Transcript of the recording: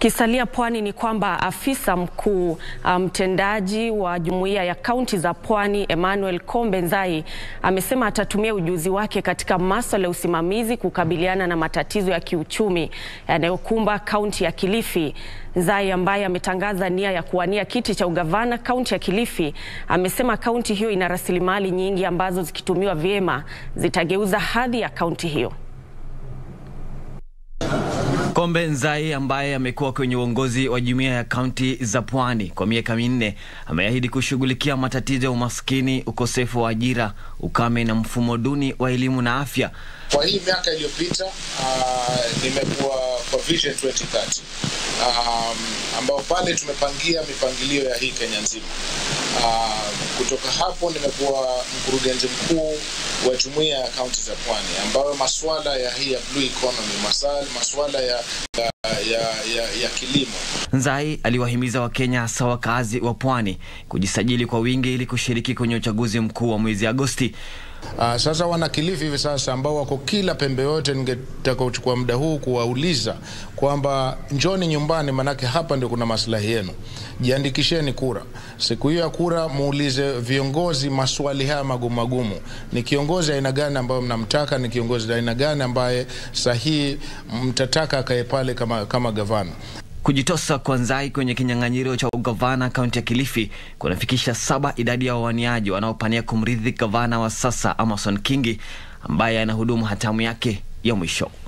Tukisalia pwani ni kwamba afisa mkuu mtendaji um, wa jumuiya ya kaunti za pwani Emmanuel Kombe Nzai amesema atatumia ujuzi wake katika masuala ya usimamizi kukabiliana na matatizo ya kiuchumi yanayokumba kaunti ya Kilifi. Nzai ambaye ametangaza nia ya kuwania kiti cha ugavana kaunti ya Kilifi amesema kaunti hiyo ina rasilimali nyingi ambazo zikitumiwa vyema zitageuza hadhi ya kaunti hiyo. Kombe Nzai ambaye amekuwa kwenye uongozi wa jumuiya ya kaunti za pwani kwa miaka minne ameahidi kushughulikia matatizo ya umaskini, ukosefu wa ajira, ukame na mfumo duni wa elimu na afya. Kwa hii miaka iliyopita uh, nimekuwa kwa Vision 2030 um, ambao pale tumepangia mipangilio ya hii Kenya nzima. Uh, kutoka hapo nimekuwa mkurugenzi mkuu wa jumuiya ya kaunti za pwani ambayo masuala ya hii ya blue economy, masala, masuala ya, ya, ya, ya, ya kilimo. Nzai aliwahimiza Wakenya hasa wakazi wa pwani kujisajili kwa wingi ili kushiriki kwenye uchaguzi mkuu wa mwezi Agosti. Uh, sasa wana Kilifi hivi sasa ambao wako kila pembe yote, ningetaka kuchukua muda huu kuwauliza kwamba njoni nyumbani, manake hapa ndio kuna maslahi yenu. Jiandikisheni kura. Siku hiyo ya kura muulize viongozi maswali haya magumu magumu. Ni kiongozi aina gani ambayo mnamtaka? Ni kiongozi aina gani ambaye sahihi mtataka akae pale kama, kama gavana? Kujitosa kwa Nzai kwenye kinyang'anyiro cha ugavana kaunti ya Kilifi kunafikisha saba idadi ya wawaniaji wanaopania kumrithi gavana wa sasa Amason Kingi ambaye anahudumu hatamu yake ya mwisho.